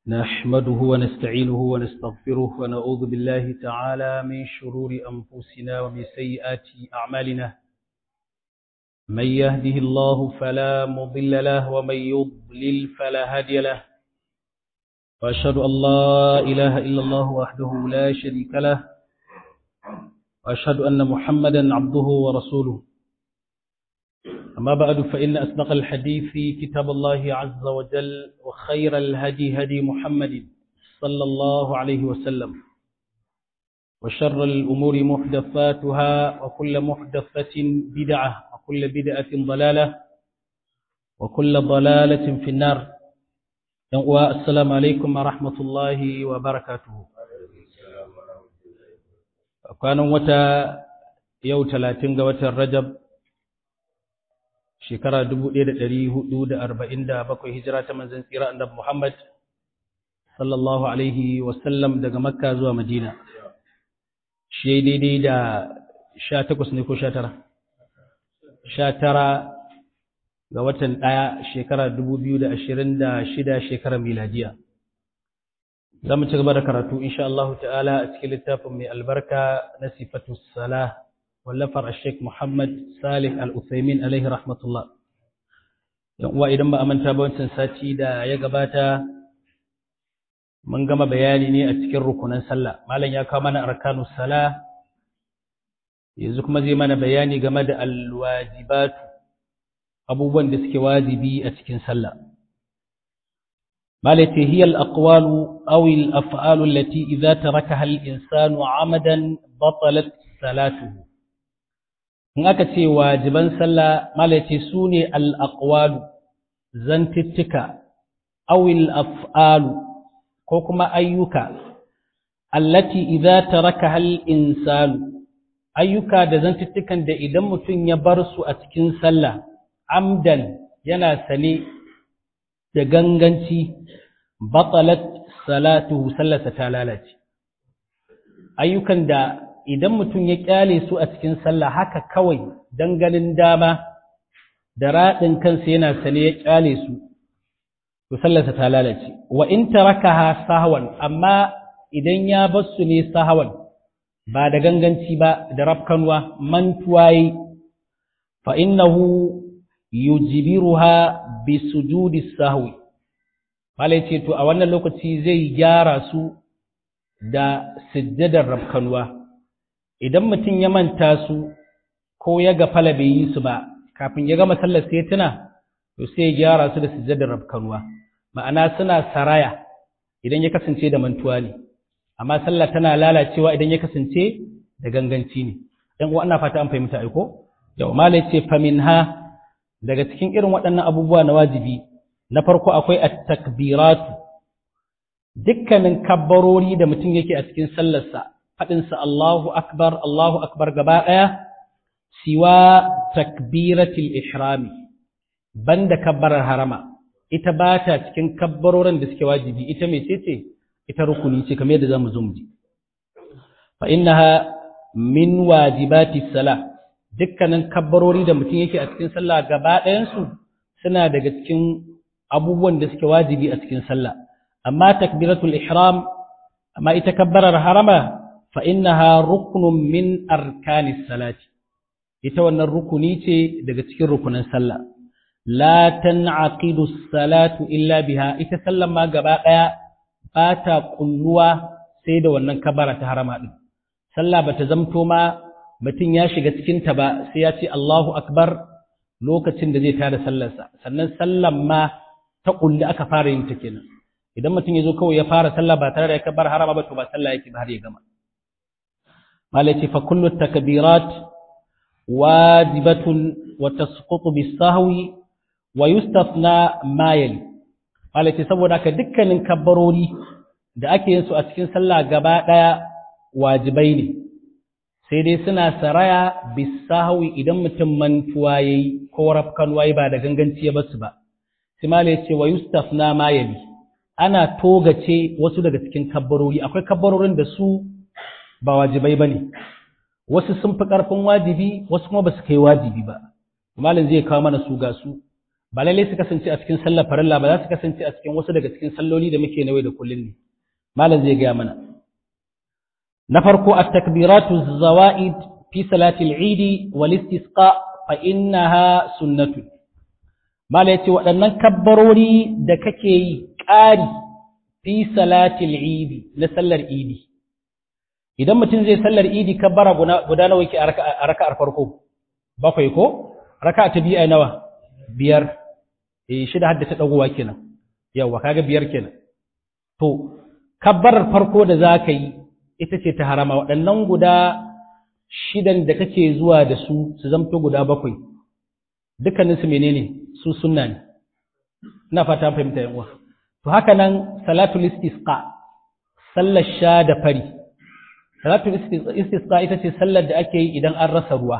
نحمده ونستعينه ونستغفره ونعوذ بالله تعالى من شرور أنفسنا ومن سيئات أعمالنا من يهده الله فلا مضل له ومن يضلل فلا هادي له وأشهد أن لا إله إلا الله وحده لا شريك له وأشهد أن محمدا عبده ورسوله أما بعد فإن أصدق الحديث كتاب الله عز وجل وخير الهدي هدي محمد صلى الله عليه وسلم وشر الأمور محدثاتها وكل محدثة بدعة وكل بدعة ضلالة وكل ضلالة في النار السلام عليكم ورحمة الله وبركاته كان وتا يوم 30 وتا رجب shekara 1447 hijira ta manzon tsira annabi Muhammad sallallahu alaihi wasallam daga Makka zuwa Madina shi daidai da 18 ne ko 19 19 ga watan ɗaya shekara 2026 shekarar miladiya za mu ci gaba da karatu insha Allah ta'ala a cikin littafin mai albarka na sifatu salah wallafar Sheikh Muhammad Salih Al-Uthaymin alaihi rahmatullah. Yan uwa idan ba a manta ba wancan sati da ya gabata mun gama bayani ne a cikin rukunan sallah. Malam ya kawo mana arkanu salah yanzu kuma zai mana bayani game da alwajibatu abubuwan da suke wajibi a cikin sallah. مالتي هي الأقوال أو الأفعال التي إذا تركها الإنسان عمدا بطلت صلاته in aka ce wajiban sallah malaci su ne al'aƙwalu zantittika awil af'alu ko kuma ayyuka allati idza taraka hal insanu ayyuka da zantittikan da idan mutum ya bar su a cikin sallah amdan yana sane da ganganci batalat salatuhu sallarsa ta lalace ayyukan da idan mutum ya kyale su a cikin sallah haka kawai don ganin dama da raɗin kansa yana sane ya kyale su to sallarsa ta lalace wa in tarakaha sahwan amma idan ya bar su ne sahwan ba da ganganci ba da rafkanwa mantuwayi fa innahu yujbiruha bi sujudi sahwi malai ce to a wannan lokaci zai gyara su da sujjadar rafkanwa idan mutum ya manta su ko ya gafala bai yi su ba kafin ya gama sallar sai tuna to sai ya gyara su da sujjadar rabkanuwa ma'ana suna saraya idan ya kasance da mantuwa ne amma sallah tana lalacewa idan ya kasance da ganganci ne dan uwa ina fata an fahimta ai ko yau malai ce faminha daga cikin irin waɗannan abubuwa na wajibi na farko akwai at-takbiratu dukkanin kabbarori da mutum yake a cikin sallarsa faɗinsa Allahu Akbar, Allahu Akbar gaba ɗaya, siwa takbiratul ihrami, banda kabbarar harama, ita ba ta cikin kabbarorin da suke wajibi, ita mai ce ita rukuni ce kamar yadda za mu zo mu ji. Fa innaha min wajibati sala, dukkanin kabbarori da mutum yake a cikin sallah gaba ɗayansu suna daga cikin abubuwan da suke wajibi a cikin sallah. Amma takbiratul ihram, amma ita kabbarar harama فإنها ركن من أركان الصلاة يتوانا الركني daga cikin rukunin sallah la tan'aqidu as-salatu illa biha ita sallan ma gaba daya bata kulluwa sai da wannan kabara ta harama din sallah bata zamto ma mutun ya shiga cikin ta ba sai ya ce Allahu akbar lokacin da zai tada sallarsa sannan sallan ma ta kulli aka fara yin ta kenan idan mutum ya zo kawai ya fara sallah ba tare da ya kabar harama ba to ba sallah yake ba har ya gama مالتي فكل التكبيرات واجبة وتسقط بالسهو ويستثنى ما يلي مالتي saboda haka dukkanin kabbarori da ake yin su a cikin sallah gaba daya wajibai ne sai dai suna saraya bisahwi idan mutum mantuwa yayi ko rafkan wayi ba da ganganci ya basu ba sai malai ce wa yustafna ma yali ana togace wasu daga cikin kabbarori akwai kabbarorin da su ba wajibai ba ne wasu sun fi ƙarfin wajibi wasu kuma ba su kai wajibi ba malin zai kawo mana su ga su ba lalle su kasance a cikin sallar farilla ba za su kasance a cikin wasu daga cikin salloli da muke nawai da kullun ne malam zai gaya mana na farko at-takbiratu zawaid fi salati al-eid wal istisqa fa innaha sunnatu malam yace waɗannan kabbarori da kake yi ƙari fi salati al-eid na sallar idi idan mutum zai sallar idi kabbara guda nawa yake a raka'ar farko bakwai ko raka'a ta biyu nawa biyar eh shida hadda ta dagowa kenan yawa kaga biyar kenan to kabbarar farko da zaka yi ita ce ta harama waɗannan guda shidan da kake zuwa da su su zamto guda bakwai dukkanin su menene su sunna ne ina fata fahimta yan uwa to haka nan salatul istisqa sallar sha da fari salatul istisqa ita ce sallar da ake yi idan an rasa ruwa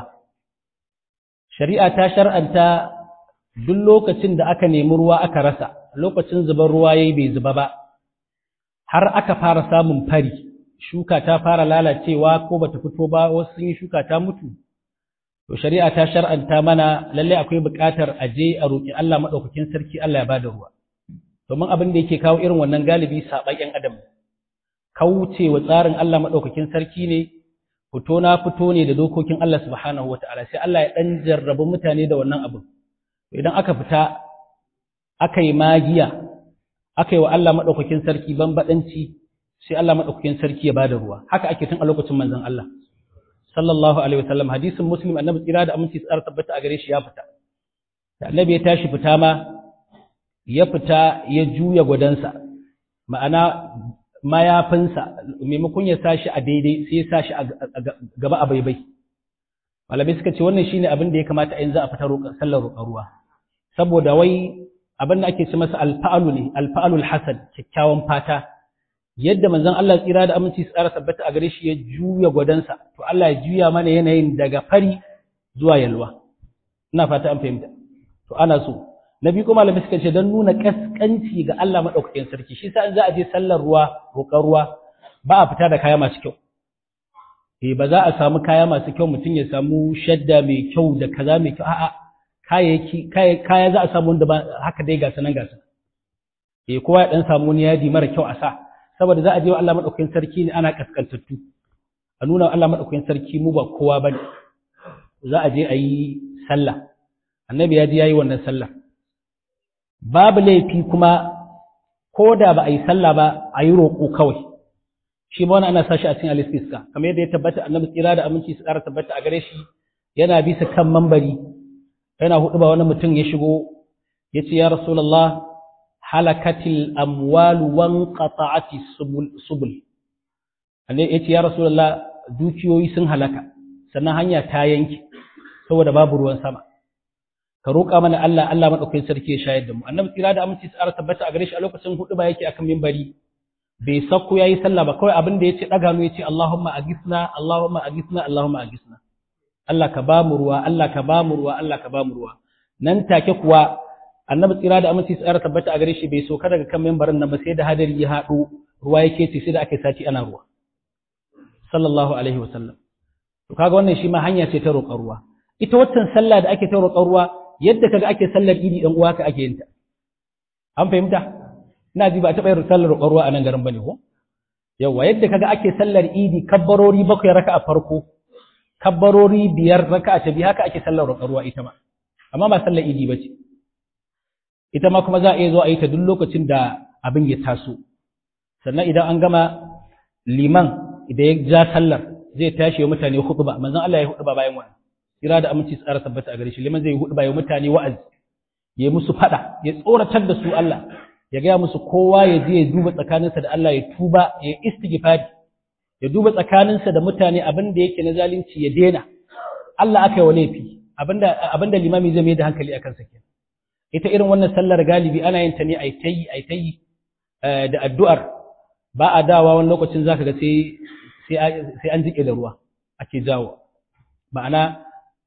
shari'a ta shar'anta duk lokacin da aka nemi ruwa aka rasa lokacin zubar ruwa yayi bai zuba ba har aka fara samun fari shuka ta fara lalacewa ko bata fito ba wasu sun yi shuka ta mutu to shari'a ta shar'anta mana lalle akwai buƙatar aje a roki Allah madaukakin sarki Allah ya bada ruwa domin abin da yake kawo irin wannan galibi saban yan adam kauce wa tsarin Allah madaukakin sarki ne fito na fito ne da dokokin Allah subhanahu wataala sai Allah ya dan jarrabu mutane da wannan abin idan aka fita aka yi magiya aka yi wa Allah maɗaukakin sarki banbaɗanci sai Allah maɗaukakin sarki ya bada ruwa haka ake tun a lokacin manzon Allah sallallahu alaihi wasallam hadisin muslim annabi tsira da aminci tsara tabbata a gare shi ya fita da annabi ya tashi fita ma ya fita ya juya gwadansa ma'ana mayafinsa maimakon ya sa shi a daidai sai ya sa shi a gaba a baibai malamai suka ce wannan shine abin da ya kamata a yanzu a fita sallar roƙar ruwa saboda wai abin da ake ce masa alfa'alu ne alfa'alul hasan kyakkyawan fata yadda manzon Allah tsira da aminci tsara tabbata a gare shi ya juya gwadansa to Allah ya juya mana yanayin daga fari zuwa yalwa ina fata an fahimta to ana so na biyu kuma malamai suka ce don nuna kaskanci ga Allah madaukakin sarki shi sa in za a je sallar ruwa roƙar ruwa ba a fita da kaya masu kyau eh ba za a samu kaya masu kyau mutum ya samu shadda mai kyau da kaza mai kyau a'a kayayyaki kaya za a samu wanda ba haka dai gasa nan gasa eh kowa ya dan samu wani yadi mara kyau a sa saboda za a je wa Allah madaukakin sarki ne ana kaskantattu a nuna Allah madaukakin sarki mu ba kowa bane za a je a yi sallah annabi ya je yayi wannan sallah babu laifi kuma ko da ba a yi sallah ba a yi roƙo kawai shi ma wani ana sashi a cikin alistiska kamar yadda ya tabbata annabi tsira da aminci su ƙara tabbata a gare shi yana bisa kan mambari yana hudu ba wani mutum ya shigo ya ce ya rasulallah halakatil amwalu wan qata'ati subul ya ce ya rasulallah dukiyoyi sun halaka sannan hanya ta yanke saboda babu ruwan sama ka roƙa mana Allah Allah madaukakin sarki ya shayar da mu annabi tsira da aminci su ƙara tabbata a gare shi a lokacin hudu ba yake akan mimbari bai sakko yayi sallah ba kawai abin da yace daga mu yace Allahumma agisna Allahumma agisna Allahumma agisna Allah ka ba mu ruwa Allah ka ba mu ruwa Allah ka ba mu ruwa nan take kuwa annabi tsira da aminci tsara tabbata a gare shi bai soka daga kan membarin nan ba sai da hadari ya haɗu ruwa yake ce sai da aka sati ana ruwa sallallahu alaihi wa sallam to kaga wannan shi ma hanya ce ta roƙar ruwa ita waccan sallah da ake ta roƙar ruwa yadda kaga ake sallar idi dan uwa ka ake yin ta an fahimta ina ji ba a taɓa yin sallar roƙar ruwa a nan garin bane ko yawa yadda kaga ake sallar idi kabbarori bakwai raka'a farko kabbarori biyar raka'a ta biyu haka ake sallar roƙar ruwa ita ma amma ba sallar idi bace ita ma kuma za a iya zo a yi ta duk lokacin da abin ya taso sannan idan an gama liman idan ya ja sallar zai tashi wa mutane hutuba manzon Allah ya hutuba bayan wannan kira da aminci tsara tabbata a gare shi liman zai hutuba ya mutane wa'azi ya musu fada ya tsoratar da su Allah ya gaya musu kowa ya je ya duba tsakaninsa da Allah ya tuba ya istighfari ya duba tsakaninsa da mutane abin da yake na zalunci ya dena Allah aka yi wa laifi abinda abinda limami zai mai da hankali akan sa kenan ita irin wannan sallar galibi ana yin ta ne ai tayi ai tayi da addu'ar ba a dawa wani lokacin zaka ga sai sai an jike da ruwa ake jawo ma'ana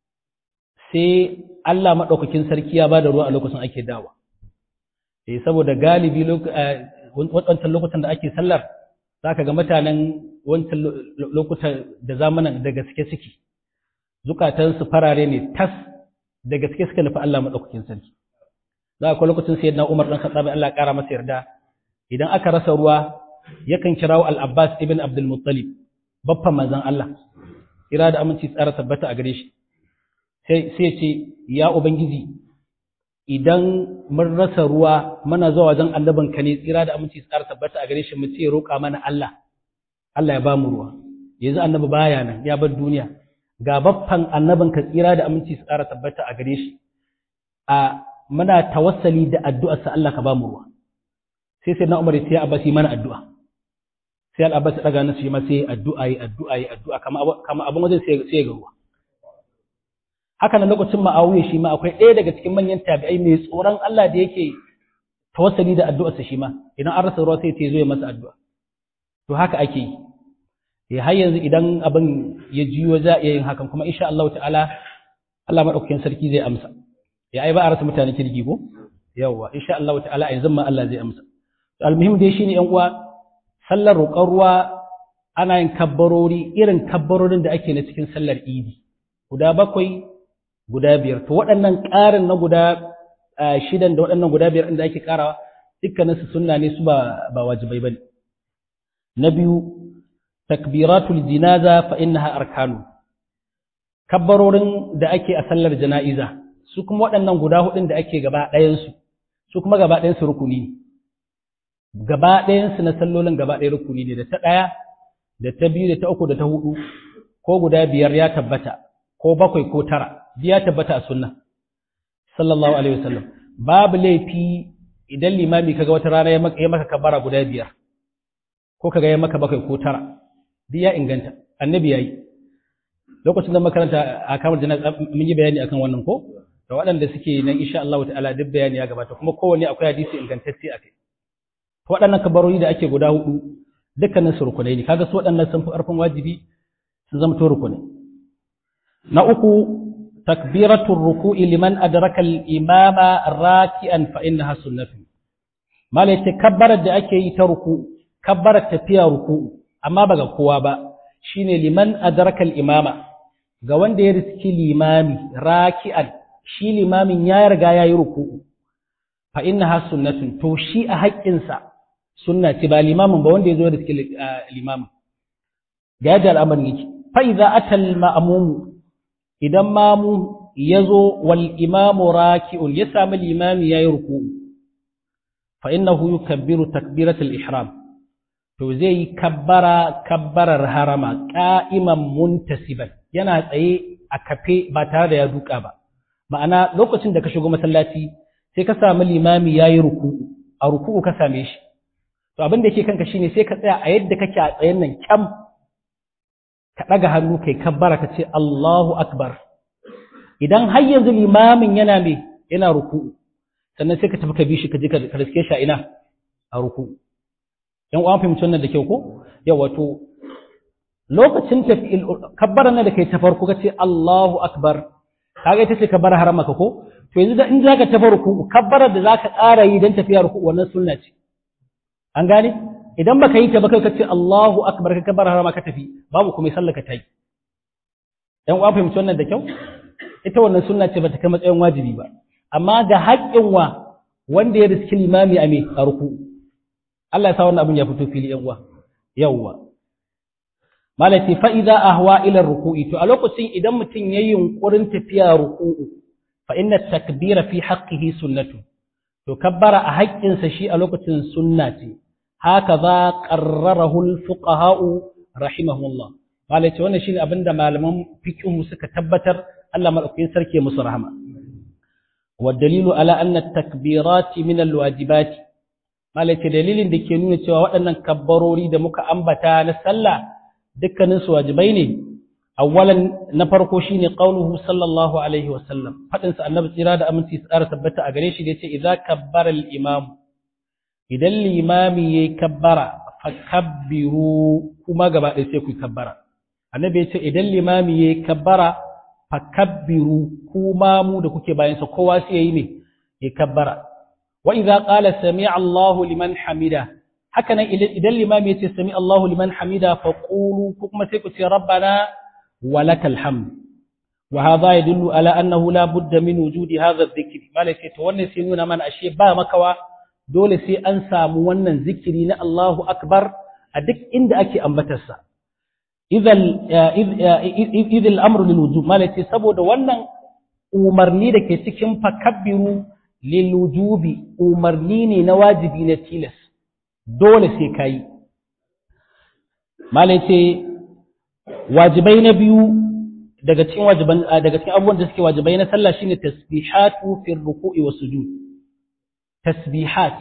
sai Allah madaukakin sarki ya bada ruwa a lokacin ake dawa eh saboda galibi wancan lokutan da ake sallar zaka ga mutanen wancan lokutan da zamanan da gaske suke zukatansu farare ne tas da gaske suka nufi Allah madaukakin sarki za a lokacin sayyidina Umar dan Khattab Allah ya kara masa yarda idan aka rasa ruwa yakan kirawo Al-Abbas ibn Abdul Muttalib baffan manzon Allah kira da aminci tsara tabbata a gare shi sai sai ce ya ubangiji idan mun rasa ruwa muna zuwa wajen annabin ka ne tsira da aminci tsara tabbata a gare shi mu ce roƙa mana Allah Allah ya ba mu ruwa yanzu annabi baya nan ya bar duniya ga baffan annabin ka tsira da aminci tsara tabbata a gare shi a muna tawassali da addu'ar sa Allah ka ba mu ruwa sai sai na Umar sai Abbas yi mana addu'a sai Al-Abbas daga nasu shi ma sai addu'a yi addu'a yi addu'a kama kama abin wajen sai sai ga ruwa haka nan lokacin ma'awiya shi ma akwai ɗaya daga cikin manyan tabi'ai mai tsoron Allah da yake tawassali da addu'arsa shi ma idan an rasa ruwa sai ta zo ya masa addu'a to haka ake yi ya har yanzu idan abin ya jiyo za a iya yin hakan kuma insha Allah ta'ala Allah madaukakin sarki zai amsa ya ai ba a rasa mutane kirki ko yawa insha Allah ta'ala yanzu ma Allah zai amsa almuhim dai shine yan uwa sallar roƙon ruwa ana yin kabbarori irin kabbarorin da ake na cikin sallar idi guda bakwai guda biyar to waɗannan ƙarin na guda shidan da waɗannan guda biyar inda ake ƙarawa dukkanin su sunna ne su ba ba wajibai bane na biyu takbiratul jinaza fa innaha arkanu kabbarorin da ake a sallar jana'iza su kuma waɗannan guda hudun da ake gaba ɗayan su su kuma gaba ɗayan su rukuni ne gaba ɗayan su na sallolin gaba ɗaya rukuni ne da ta ɗaya da ta biyu da ta uku da ta hudu ko guda biyar ya tabbata ko bakwai ko tara ya tabbata a sunna sallallahu alaihi wasallam babu laifi idan limami kaga wata rana ya maka ya maka kabara guda biyar ko kaga ya maka bakwai ko tara duk ya inganta annabi yayi lokacin da makaranta a kamar jana'a mun yi bayani akan wannan ko da waɗanda suke nan insha Allah ta'ala duk bayani ya gabata kuma kowanne akwai hadisi ingantacce akai to waɗannan kabarori da ake guda hudu dukkanin su rukunai ne kaga su waɗannan sun fi ƙarfin wajibi sun zama to rukunai na uku takbiratul ruku'i liman adraka al-imama raki'an fa innaha sunnatu malai ce kabbarar da ake yi ta ruku kabbarar tafiya ruku amma ba ga kowa ba shine liman adraka al-imama ga wanda ya riski limami raki'an shi limamin ya riga yayi ruku fa innaha sunnatun to shi a haƙƙinsa sunna ce ba limamin ba wanda ya zo riski limamin ga yadda al'amarin yake fa idza atal ma'mumu idan mamu ya zo wal imamu raki'un ya sami limami ya yi ruku fa innahu yukabbiru takbiratul ihram to zai yi kabbara kabbarar harama qa'iman muntasiban yana tsaye a kafe ba tare da ya duka ba ma'ana lokacin da ka shigo masallaci sai ka sami limami ya yi ruku a ruku ka same shi to abin da yake kanka shine sai ka tsaya a yadda kake a tsayen nan kyam ka ɗaga hannu kai kabbara ka ce Allahu Akbar. Idan har yanzu limamin yana me yana ruku, sannan sai ka tafi ka bi shi ka je ka riske shi a ina a ruku. ‘Yan uwan fahimci wannan da kyau ko? Yau wato, lokacin tafi kabbara na da kai ta farko ka ce Allahu Akbar, kaga ita ce kabbara harama ka ko? To yanzu da in za ka tafi ruku, kabbarar da za ka ƙara yi don tafiya ruku wannan sunna ce. An gane? idan baka yi ta ba kai ka ce Allahu akbar ka kabar harama ka tafi babu kuma sallaka ta yi dan uwa fahimci wannan da kyau ita wannan sunna ce bata kai matsayin wajibi ba amma ga haƙƙin wa wanda ya riski limami a me a ruku Allah ya sa wannan abin ya fito fili yan uwa yawwa malati fa idza ahwa ila ruku'i to a lokacin idan mutum yayi yunkurin tafiya ruku'u fa inna takbira fi haqqihi sunnatu to kabbara a haƙƙinsa shi a lokacin sunna ce هكذا قرره الفقهاء رحمهم الله malai ce wannan shine abinda malaman fiqh suka tabbatar Allah madaukakin sarki musu rahama wa dalilu ala anna at-takbirat min al-wajibat malai ce dalilin da ke nuna cewa waɗannan kabbarori da muka ambata na sallah dukkanin su wajibai ne awwalan na farko shine qauluhu sallallahu alaihi wa sallam fadin sa annabi tsira da aminci tsara tabbata a gare shi da yace idza kabbara al-imam idan limami ya yi kabbara fakabbiru kuma gaba ɗaya sai ku yi kabbara annabi ya ce idan limami ya yi kabbara fakabbiru kuma mu da kuke bayansa kowa sai ya yi ne ya kabbara wa idza qala sami Allahu liman hamida haka nan idan limami ya ce sami Allahu liman hamida fa qulu ko kuma sai ku ce rabbana walakal hamd wa hadha yadullu ala annahu la budda min wujudi hadha adh-dhikr malaka to wannan sai nuna mana ashe ba makawa dole sai an samu wannan zikiri na Allahu akbar a duk inda ake ambatarsa idan idh al-amru lil wujub malaka saboda wannan umarni da ke cikin fakabbiru lil wujubi umarni ne na wajibi na tilas dole sai kai malaka wajibai na biyu daga cikin wajiban daga cikin abubuwan da suke wajibai na sallah shine tasbihatu fi ruku'i was sujud tasbihat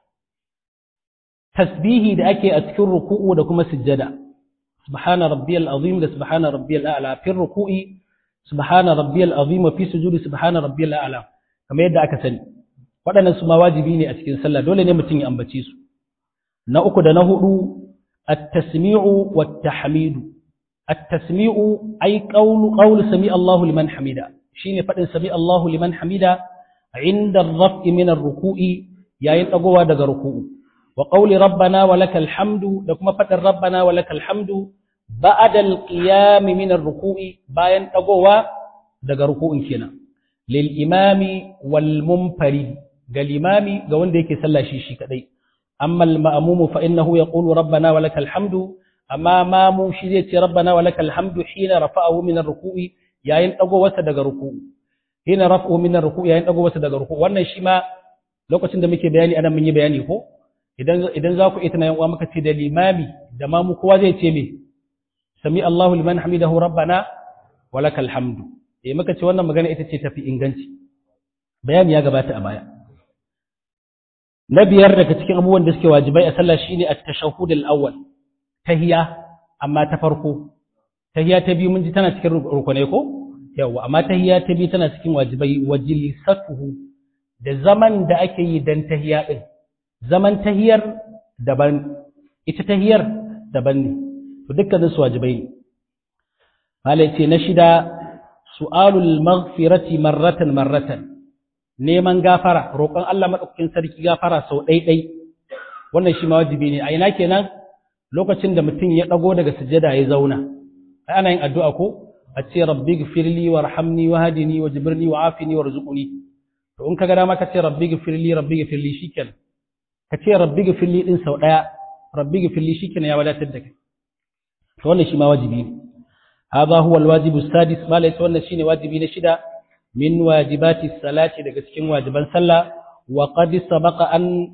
tasbihi da ake a cikin ruku'u da kuma sujjada subhana rabbiyal azim da subhana rabbiyal a'la fi ruku'i subhana rabbiyal azim fi sujudi subhana rabbiyal a'la kamar yadda aka sani waɗannan su ma wajibi ne a cikin sallah dole ne mutum ya ambace su na uku da na hudu at-tasmi'u wat-tahmidu التسميع أي قول قول سميع الله لمن حمده شين فدن سميع الله لمن حمده عند الرفع من الركوع يا يتقوى دغ ركوع وقول ربنا ولك الحمد لكما فدن ربنا ولك الحمد بعد القيام من الركوع باين تقوى دغ ركوع كنا للإمام والمنفرد ga limami ga wanda yake sallah shi shi kadai amma al-ma'mum fa innahu yaqulu rabbana walakal hamdu amma mamu shi zai ce rabbana walakal hamdu hina rafa'ahu min ar-ruku'i yayin dagowarsa daga ruku'u hina rafa'u min ar-ruku'i yayin dagowarsa daga ruku'u wannan shi ma lokacin da muke bayani anan mun yi bayani ko idan idan za ku ita na yan uwa muka ce da limami da mamu kowa zai ce me sami Allahu liman hamidahu rabbana walakal hamdu eh muka ce wannan magana ita ce tafi inganci bayani ya gabata a baya na biyar daga cikin abubuwan da suke wajibai a sallah shine at-tashahhud al-awwal tahiya amma ta farko tahiya ta biyu mun ji tana cikin rukunai ko yawa amma tahiya ta biyu tana cikin wajibai wajlisatuhu da zaman da ake yi dan tahiya din zaman tahiyar daban ita tahiyar daban ne to dukkanin su wajibai ne malai ce na shida su'alul maghfirati marratan marratan neman gafara roƙon Allah madaukakin sarki gafara sau ɗai-ɗai wannan shi ma wajibi ne a ina kenan lokacin da mutum ya ɗago daga sujada ya zauna ai ana yin addu'a ko a ce rabbi gfirli warhamni wahdini wajbirni wa'afini warzuqni to in kaga dama ka ce rabbi gfirli rabbi gfirli shikenan ka ce rabbi gfirli din sau daya rabbi gfirli shikenan ya wadatar da kai to wannan shi ma wajibi ne hadha huwa alwajibu sadis ma laysa wannan shine wajibi na shida min wajibati salati daga cikin wajiban sallah wa qad sabaqa an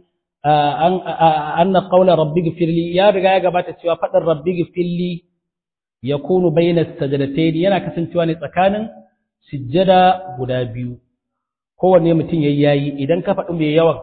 anna qawla rabbi gfirli ya riga ya gabata cewa fadin rabbi gfirli yakunu bayna sajdatayn yana kasancewa ne tsakanin sujjada guda biyu kowanne mutum yayi yayi idan ka faɗi mai yawan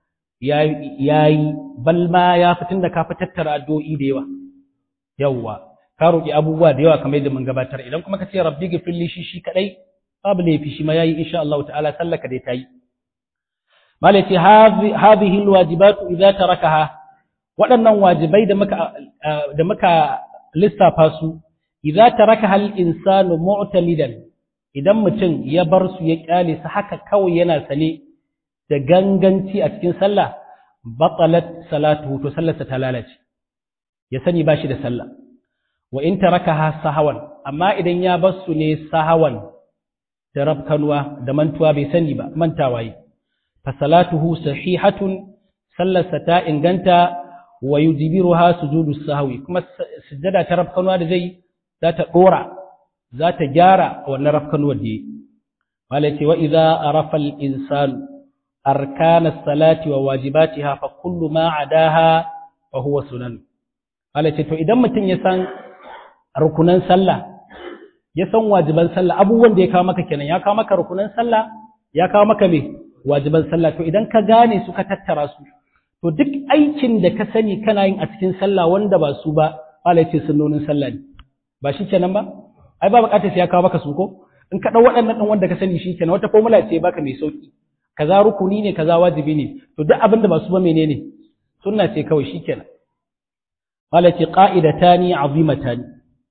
yayi balma ya fitin da ka tattara addu'o'i da yawa yawa ka roki abubuwa da yawa kamar yadda mun gabatar idan kuma ka ce rabbi gfirli shi shi kadai babu laifi shi ma yayi insha Allah ta'ala sallaka dai tayi malati hadhihi alwajibatu idza tarakaha waɗannan wajibai da muka da muka lissafa su idza tarakaha al-insanu mu'tamidan idan mutum ya bar su ya kyale su haka kawai yana sane da ganganci a cikin sallah batalat salatuhu to sallarsa ta lalace ya sani bashi da sallah wa in tarakaha sahawan amma idan ya bar su ne sahawan da rabkanwa da mantuwa bai sani ba mantawa yi fasalatuhu sahihatun sallarsa ta inganta wa yujibiruha sujudu sahwi kuma sujjada ta rafkanuwa da zai za ta dora za ta gyara wannan rafkanuwar da yi malai wa idza arafa al insanu arkana salati wa wajibatiha fa kullu ma adaha fa huwa sunan malai to idan mutum ya san rukunan sallah ya san wajiban sallah abubuwan da ya kawo maka kenan ya kawo maka rukunan sallah ya kawo maka me wajiban sallah to idan ka gane su ka tattara su to duk aikin da ka sani kana yin a cikin sallah wanda ba su ba Allah ce sunnonin sallah ne ba shi kenan ba ai ba bukatar sai ya kawo maka su ko in ka dau waɗannan din wanda ka sani shi kenan wata formula ce baka mai sauki kaza rukuni ne kaza wajibi ne to duk abin da ba su ba menene sunna ce kawai shi kenan Allah ce qa'idatani azimatani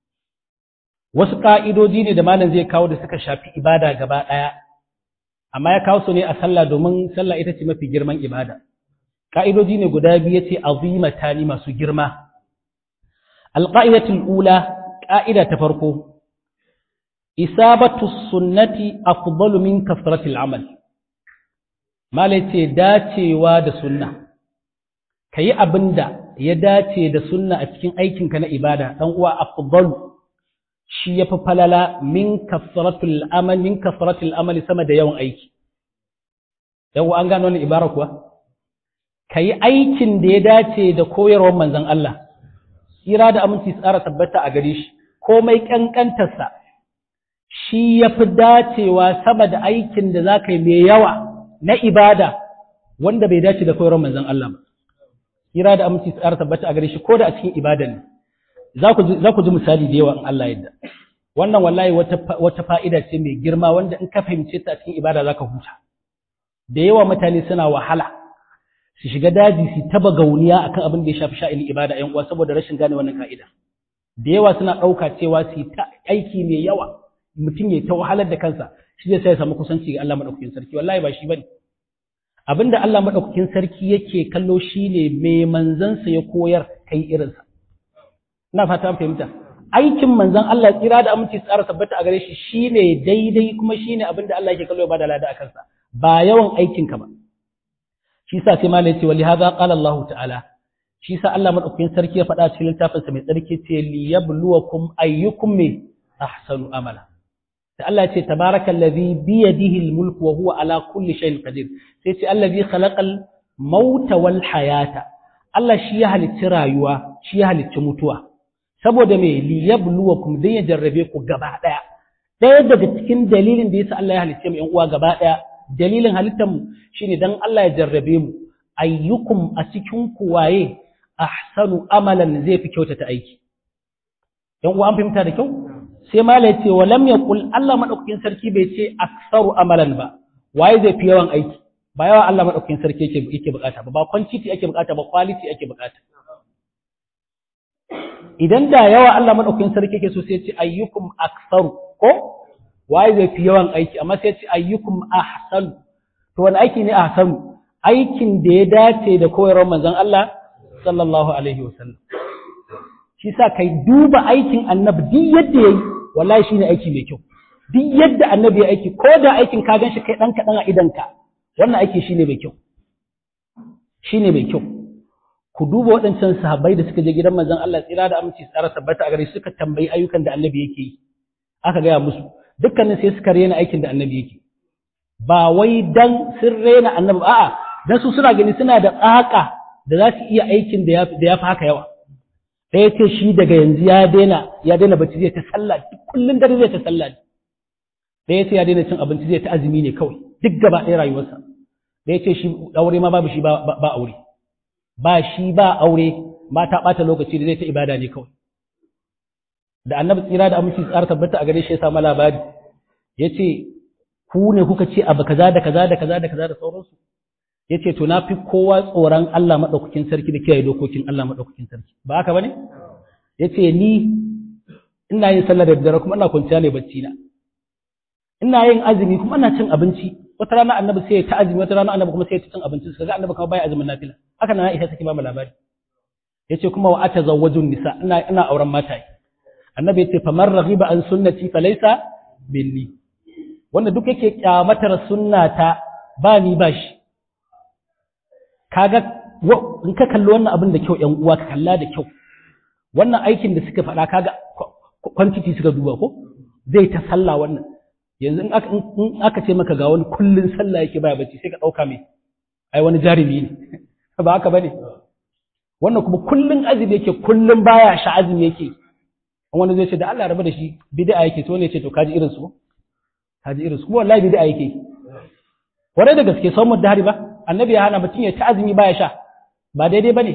wasu ka'idoji ne da malam zai kawo da suka shafi ibada gaba ɗaya amma ya kawo su ne a sallah domin sallah ita ce mafi girman ibada ka'idoji ne guda biyu yace azimatani masu girma alqa'idatul ula ƙa'ida ta farko isabatu sunnati afdalu min kasratil amal malai ce dacewa da sunna kayi abinda ya dace da sunna a cikin aikinka na ibada dan uwa afdalu shi yafi falala min kasratil amal min kasratil amal sama da yawan aiki dan uwa an gano wannan ibara kuwa kayi aikin da ya dace da koyarwar manzon Allah tsira da aminci tsara tabbata a gare shi komai kankantarsa shi ya fi dacewa sama da aikin da za ka yi mai yawa na ibada wanda bai dace da koyarwar manzon Allah ba. Kira da aminci tsara tabbata a gare shi ko da a cikin ibada ne. Za ku ji misali da yawa in Allah yadda. Wannan wallahi wata fa'ida ce mai girma wanda in ka fahimce ta a cikin ibada za ka huta. Da yawa mutane suna wahala su shiga daji su taba gauniya akan abin da ya shafi sha'inin ibada ‘yan uwa saboda rashin gane wannan ka'ida. Da yawa suna ɗauka cewa su yi ta aiki mai yawa mutum ya ta wahalar da kansa shi zai sai ya samu kusanci ga Allah madaukakin sarki wallahi ba shi bane abinda Allah madaukakin sarki yake kallo shine mai manzansa ya koyar kai irinsa ina fata an fahimta aikin manzon Allah tsira da aminci tsara tabbata a gare shi shine daidai kuma shine abinda Allah yake kallo ya bada lada a kansa ba yawan aikin ka ba shi yasa sai malai ce wali hadha qala Allah ta'ala shi yasa Allah madaukakin sarki ya faɗa cikin littafinsa mai tsarki ce liyabluwakum ayyukum ahsanu amala da Allah ce tabarakal ladhi bi yadihi al-mulk wa huwa ala kulli shay'in qadir sai ce allazi khalaqal mauta wal hayata Allah shi ya halicci rayuwa shi ya halicci mutuwa saboda me li yabluwakum dan ya jarrabe ku gaba daya daya daga cikin dalilin da yasa Allah ya halicce mu yan uwa gaba daya dalilin halittar mu shine dan Allah ya jarrabe mu ayyukum a cikin ku waye ahsanu amalan zai fi kyautata aiki yan uwa an fahimta da kyau sai mala ya ce wa lam yaqul Allah madaukakin sarki bai ce aksaru amalan ba waye zai fi yawan aiki ba yawa Allah madaukakin sarki yake yake bukata ba ba quantity ake bukata ba quality ake bukata idan da yawa Allah madaukakin sarki yake so sai ya ce ayyukum aksaru ko waye zai fi yawan aiki amma sai ya ce ayyukum ahsan to wani aiki ne ahsanu aikin da ya dace da koyarwar manzon Allah sallallahu alaihi wasallam shi sa kai duba aikin annabi duk yadda yayi wallahi shine aiki mai kyau duk yadda annabi ya aiki ko da aikin ka ganshi kai dan kadan a idanka wannan aiki shine mai kyau shine mai kyau ku duba waɗancan sahabbai da suka je gidan manzon Allah tsira da aminci tsara tabbata a gare suka tambayi ayyukan da annabi yake yi aka gaya musu dukkanin sai suka rena aikin da annabi yake ba wai dan sun rena annabi a'a dan su suna gani suna da tsaka da za su iya aikin da ya fi haka yawa ɗaya ce shi daga yanzu ya daina ya daina bacci zai ta sallah kullum dare zai ta sallah ɗaya ce ya daina cin abinci zai ta azumi ne kawai duk gaba ɗaya rayuwarsa ɗaya ce shi aure ma babu shi ba aure ba shi ba aure ma ta ɓata lokaci da zai ta ibada ne kawai da annabi tsira da aminci tsara tabbata a gare shi ya samu labari ya ce ku ne kuka ce abu kaza da kaza da kaza da kaza da sauransu ya ce to na fi kowa tsoron Allah maɗaukakin sarki da kiyaye dokokin Allah maɗaukakin sarki ba haka ba ne ya ce ni ina yin sallah da daddare kuma ina kwanciya ne bacci na ina yin azumi kuma ina cin abinci wata rana annabi sai ya ta azumi wata rana annabi kuma sai ya ta cin abinci kaga annabi kuma baya azumin nafila haka nan Aisha take ba mu labari yace kuma wa atazawwajun nisa ina ina auren mata annabi yace faman raghiba an sunnati falaysa minni wanda duk yake kyamatar sunnata ba ni ba shi kaga in ka kalli wannan abin da kyau ƴan uwa ka kalla da kyau wannan aikin da suka faɗa kaga quantity suka duba ko zai ta sallah wannan yanzu in aka in aka ce maka ga wani kullun sallah yake baya bacci sai ka dauka mai ai wani jarumi ne ba haka bane wannan kuma kullun azumi yake kullun baya sha azumi yake wani zai ce da Allah rabu da shi bid'a yake to ne ce to kaji irin su kaji irin su kuma wallahi bid'a yake ware da gaske sau da hari ba annabi ya hana mutum ya ta azumi baya sha ba daidai bane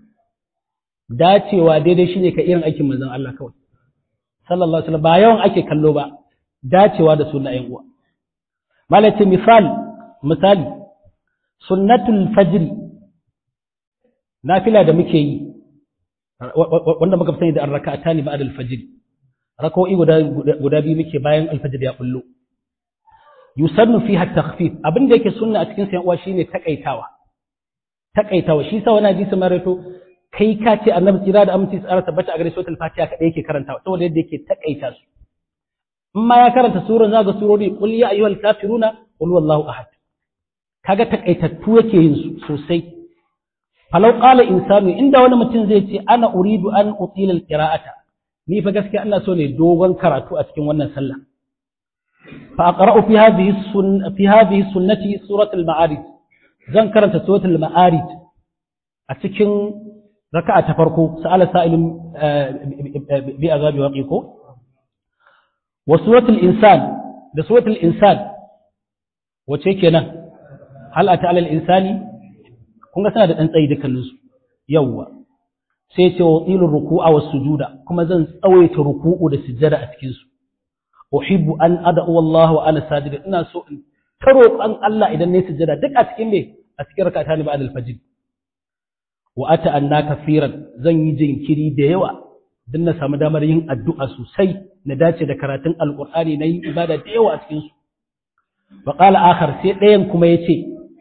dacewa daidai shine ka irin aikin manzon Allah kawai sallallahu alaihi wasallam ba yawan ake kallo ba dacewa da sunna ayin uwa malaka misal misali sunnatul fajr nafila da muke yi wanda muka sani da arraka'atani ba'da al-fajr rak'o'i guda guda biyu muke bayan al-fajr ya bullo yusannu fiha takhfif abin da yake sunna a cikin sayan uwa shine takaitawa takaitawa shi sa wani hadisi marato kai ka ce annabi tsira da aminci tsara tabbata a gare shi wata fatiha kadai yake karantawa saboda yadda yake takaita su in ma ya karanta suran zaga surori qul ya ayyuhal kafiruna qul wallahu ahad kaga takaitattu yake yin su sosai falau qala insanu inda wani mutum zai ce ana uridu an utila alqira'ata ni fa gaskiya ina so ne dogon karatu a cikin wannan sallah fa aqra'u fi hadhihi sun fi hadhihi sunnati surat al-ma'arij zan karanta surat al-ma'arij a cikin raka'a ta farko sa'ala sa'ilun bi azabi waqiqo wa surat al-insan da surat al-insan wace kenan hal ata ala al-insani kun ga suna da ɗan tsayi dukkaninsu yawwa sai ce wa ilin ruku'a wa sujuda kuma zan tsawaita ruku'u da sujjada a cikinsu uhibbu an ad'u Allah wa ana sajida ina so in ta roƙon Allah idan ne sujjada duk a cikin me a cikin rakata ne ba'da al-fajr wa ata anna kafiran zan yi jinkiri da yawa dan na samu damar yin addu'a sosai na dace da karatun alqur'ani na yi ibada da yawa a cikin su wa qala akhar sai ɗayan kuma yace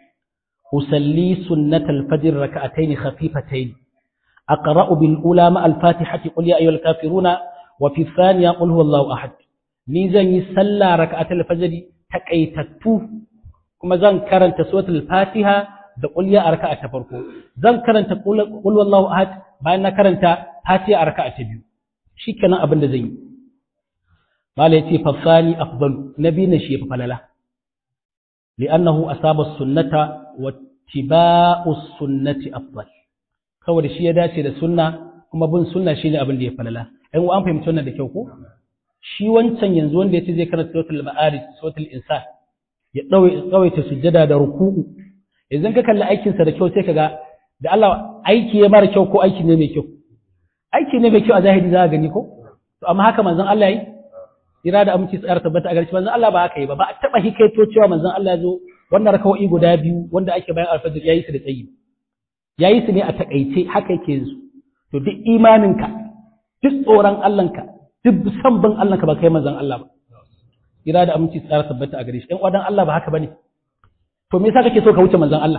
أصلي سنة الفجر ركعتين خفيفتين أقرأ بالأولى مع الفاتحة قل يا أيها الكافرون وفي الثانية قل هو الله أحد نيزان يسلى ركعة الفجر تكيتتو كما زان كرنت سورة الفاتحة da kulliya a raka'a ta farko zan karanta qul wallahu ahad bayan na karanta fatiha a raka'a ta biyu shikenan abin da zan yi mala yace fa sani afdalu nabi na shi fa falala li'annahu asaba sunnata wattiba'us sunnati afdal saboda shi ya dace da sunna kuma bin sunna shine abin da ya falala ai an fahimci wannan da kyau ko shi wancan yanzu wanda yace zai karanta suratul ma'arij suratul insan ya dawe tsawaita sujjada da ruku'u idan ka kalli aikin sa da kyau sai kaga da Allah aiki ya mara kyau ko aiki ne mai kyau aiki ne mai kyau a zahiri za ka gani ko to amma haka manzon Allah yi ira da aminci tsayar tabbata a garshi manzon Allah ba haka yi ba ba a taba hikaito cewa manzon Allah ya zo wannan rakawai guda biyu wanda ake bayan alfajir yayi su da tsayi yayi su ne a takaice haka yake yin su to duk imaninka duk tsoron Allahnka duk san bin Allahnka ba kai manzon Allah ba ira da aminci tsayar tabbata a gare shi ɗan wadan Allah ba haka bane to me yasa kake so ka wuce manzon Allah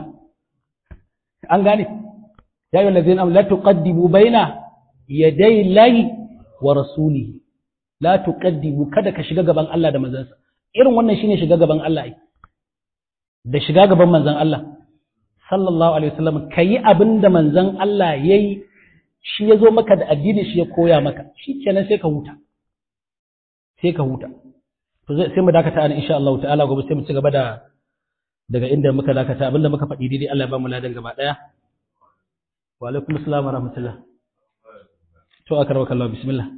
an gane ya ayyuhal ladzina amanu la tuqaddimu baina yaday llahi wa rasulihi la tuqaddimu kada ka shiga gaban Allah da manzansa irin wannan shine shiga gaban Allah ai da shiga gaban manzan Allah sallallahu alaihi wasallam kayi abin da manzan Allah yayi shi ya zo maka da addini shi ya koya maka shi kenan sai ka huta sai ka huta to sai mu dakata ana insha Allah ta'ala gobe sai mu ci gaba da daga inda muka dakata abinda muka faɗi daidai Allah ya ba mu ladan gaba daya wa alaikum assalam wa rahmatullah to akarwaka Allah bismillah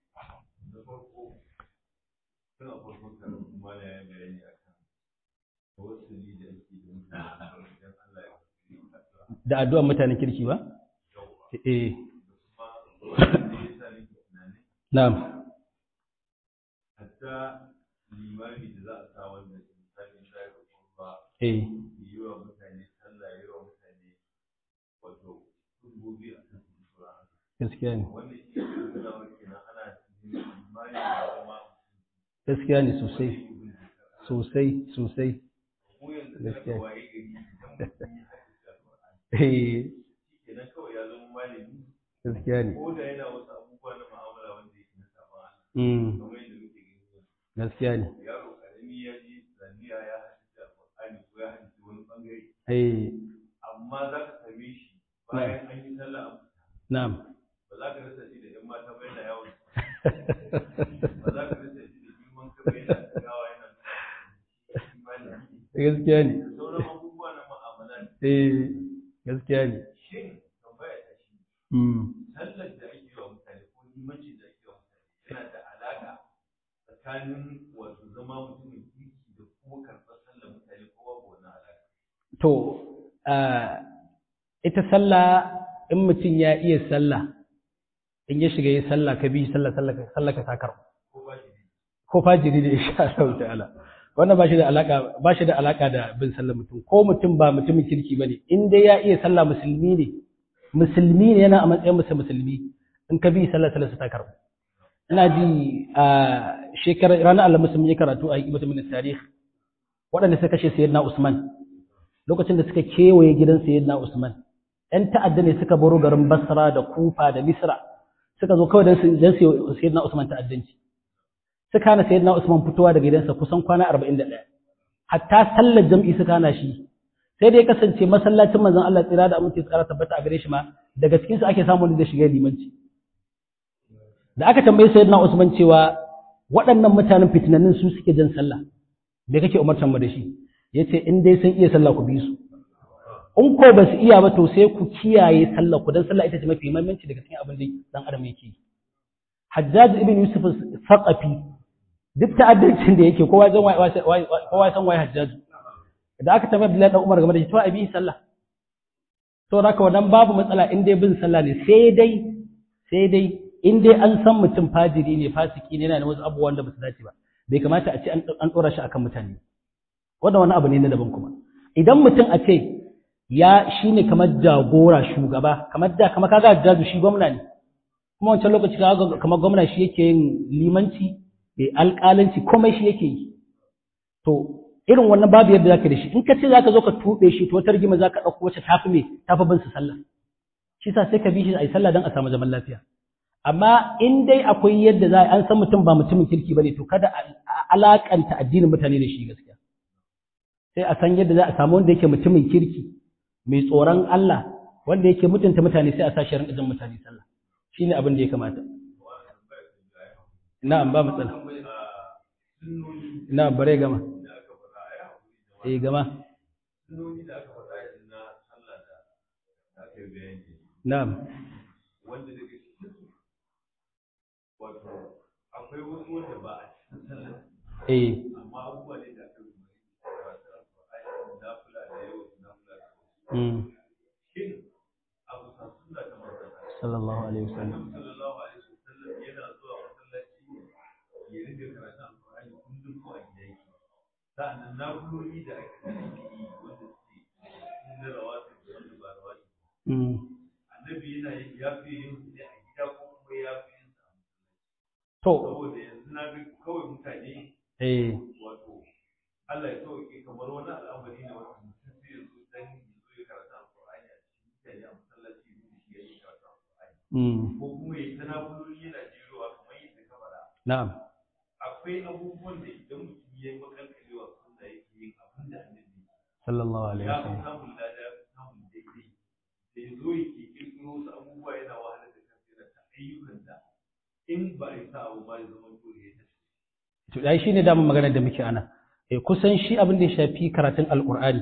da addu'an mutanen kirki ba? Eh. Na'am. Hatta limami da za a sa wannan misali da ya ba Eh. yi wa mutane sallah yi wa mutane wato dubobi a kan sura. Gaskiya ne. Wannan shi ne da wani kenan ana cikin limami da kuma Gaskiya ne sosai. Sosai, sosai. mu yanzu da Gaskiya. aka waye gari idan mutum ya hadisi Al-Qur'ani Eh. kenan kawai ya zama malami Gaskiya ne. ko da yana wasu abubuwa na mu'amala wanda yake na sabon Allah Mm. kamar yadda muke gani yanzu. Gaskiya ne. yaro karami ya ji zaniya ya hadisi Al-Qur'ani ko ya hadisi wani bangare Eh. amma za ka same shi bayan an yi sallah an fita Na'am. ba za ka rasa shi da ‘yan mata bai da yawon ba za ka rasa shi da girman ka bai da gawa yana imani Gaskiya ne. da sauran abubuwa na ma'amala Eh. Gaskiya ne. shin tambaya ta shi Mm. sallar da ake yi wa mutane ko limancin da ake yi wa mutane yana da alaƙa tsakanin wato zama mutumin kirki da kuma karɓar sallar mutane ko babu wannan alaƙa To, ah, ita sallah in mutum ya iya sallah, in ya shiga yi sallah ka bi sallah sallah ka sallah ka takar. ko ba shi Ko fajiri da insha Allah ta'ala. Wannan ba shi da alaka ba shi da alaka da bin sallah mutum ko mutum ba mutumin kirki bane in dai ya iya sallah musulmi ne musulmi ne yana a matsayin musa musulmi in ka bi sallah sallah ta karbu. Ina ji a shekarar ranar Allah musulmi ya karatu a hikimatu min tarikh waɗanda suka kashe sayyidina Usman lokacin da suka kewaye gidan sayyidina Usman ‘yan ta'adda ne suka baro garin Basra da Kufa da Misra suka zo kawai don su sayyidina Usman ta'addanci suka hana sayyidina Usman fitowa daga gidansa kusan kwana 41 hatta sallar jam'i suka hana shi sai dai kasance masallacin manzon Allah tsira da aminci tsara tabbata a gare shi ma daga cikin su ake samu da shiga limanci da aka tambayi sayyidina Usman cewa waɗannan mutanen fitinannin su suke jan sallah me kake umartan mu da shi yace in dai sun iya sallah ku bi su in ko ba su iya ba to sai ku kiyaye sallah ku dan sallah ita ce mafi muhimmanci daga cikin abin da dan adam yake Hajjaj ibn Yusuf Saqafi duk ta'addancin da yake kowa san waye kowa san waye Hajjaj da aka tambaye Abdullahi dan Umar game da shi to abi sallah to haka wannan babu matsala in dai bin sallah ne sai dai sai dai in dai an san mutum fajiri ne fasiki ne yana da wasu abubuwan da ba su dace ba bai kamata a ce an ɗora shi akan mutane wannan wani abu ne na daban kuma idan mutum a ce ya shine kamar jagora shugaba kamar da kamar kaga jaju shi gwamna ne kuma wancan lokaci kaga kamar gwamna shi yake yin limanci da alƙalanci komai shi yake yi to irin wannan babu yadda zaka da shi in ka ce zaka zo ka tube shi to wata rigima zaka dauko wacce tafi me tafi bin su sallah shi sa sai ka bi shi a yi sallah don a samu zaman lafiya amma in dai akwai yadda za an san mutum ba mutumin kirki bane to kada a alakanta addinin mutane da shi gaskiya sai a san yadda za a samu wanda yake mutumin kirki mai tsoron Allah wanda yake mutunta mutane sai a sa shi rinka jin mutane sallah shine abin da ya kamata na'am ba matsala na'am bare gama eh gama na'am wanda daga cikin wato akwai wasu wanda ba a cikin sallah eh amma abubuwa ne da aka rubuta na kula da yau na kula da mm shin abu sa sunna ta manzon sallallahu alaihi wasallam Annabi sallallahu alaihi wasallam yana zuwa masallaci ya rike karatun alqur'ani kullum ko a gida yake sa'annan nafiloli da ake yi wanda suke na rawatib da wanda ba rawatib mm annabi yana yin ya fi yin su ne a gida ko kuma ya fi yin su a masallaci to saboda yanzu na ga kawai mutane eh wato Allah ya sauke kamar wani al'amari ne wanda mutum sai ya zo dan ya zo ya karanta alqur'ani a cikin mutane a masallaci ne shi ya yi karanta alqur'ani mm ko kuma ya ta nafiloli yana jerowa kamar yadda ka faɗa na'am akwai abubuwan da idan mutum ya yi makalkalewa sunna yake yin abin da annabi ya sallallahu alaihi ya fi wasallam samun lada ya fi samun daidai da ya zo yake kirkiro wasu abubuwa yana wahalar da kansa yana ta ayyukan da in ba a yi sa abu ba ya zama dole ya tafi to dai shine damun maganar da muke ana eh kusan shi abin da ya shafi karatun alqur'ani